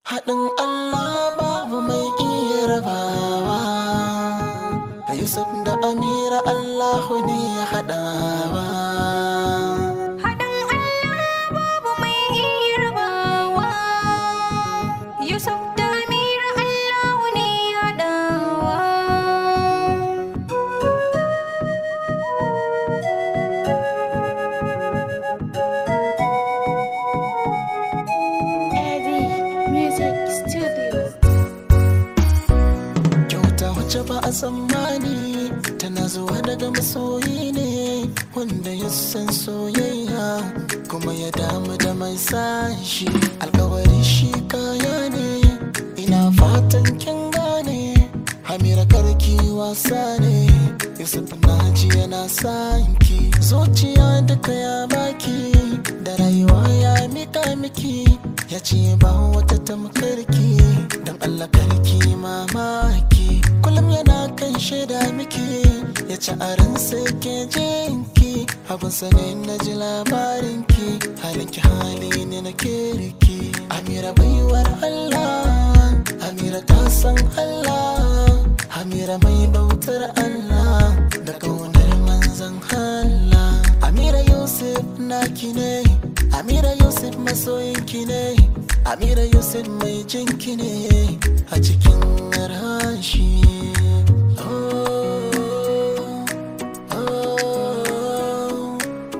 Haɗin Allah babu mai iya rabawa Yusuf da Amira Allahu ne ya haɗawa Haɗin Allah babu mai iya rabawa. Yusuf da Amira Allahu ne ya haɗawa. Eddie Music Studio. Kyauta wacce ba a tsammani tana zuwa daga masoyi ne wanda ya san soyayya kuma ya damu da mai sashi alkawari shi kaya ne ina fatan kin gane Hamira karki wasa ne Yusuf naji yana sanki zuciya duka ya baki da rayuwa ya mika miki ya ce ba wata tamkarki don Allah karki mamaki kullum yana kan shaida miki ya ci aran sai ke jinki abin sane na ji labarinki halinki hali ne na kirki Amira baiwar Allah Amira ta san Allah Amira mai bautar Allah da kaunar manzan Allah Amira Yusuf naki ne Amira Yusuf masoyinki ne Amira Yusuf mai jinki ne a cikin rashi Oh, oh.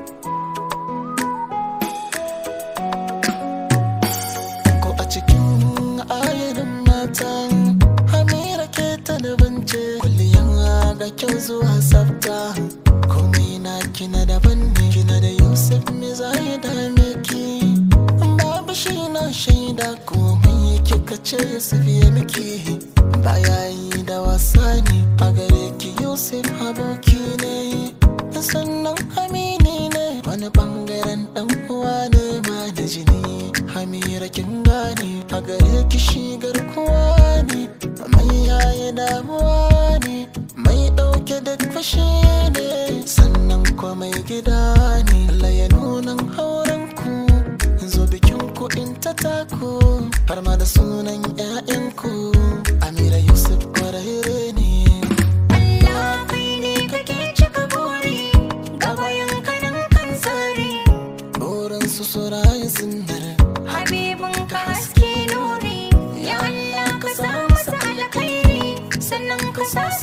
ko a cikin ayarin matan hamira ke ta da bance kulliyan ga kyau zuwa tsafta komai na kina daban ne kina da yusuf me za ya dame ki babu shi na shaida komai kika ce yusuf ya miki baya yi da wasa ne a gare ki yusuf aboki ne sannan amini ne wani bangaren dan uwa ne ma da jini hamira kin gane a gare ki shi garkuwa ne mai yaya damuwa ne mai dauke da fashi ne sannan kuma mai gida ne Allah ya nunan hauren ku zo bikin ku in ta taku har ma da sunan 'ya'yanku amira yusuf kwararre ne Allah kai ne kake cika buri gabayan kanan kan tsari. burin su su rayu sunnar Habibin ka haske nuri ya Allah ka sa masa alkhairi sannan ka sa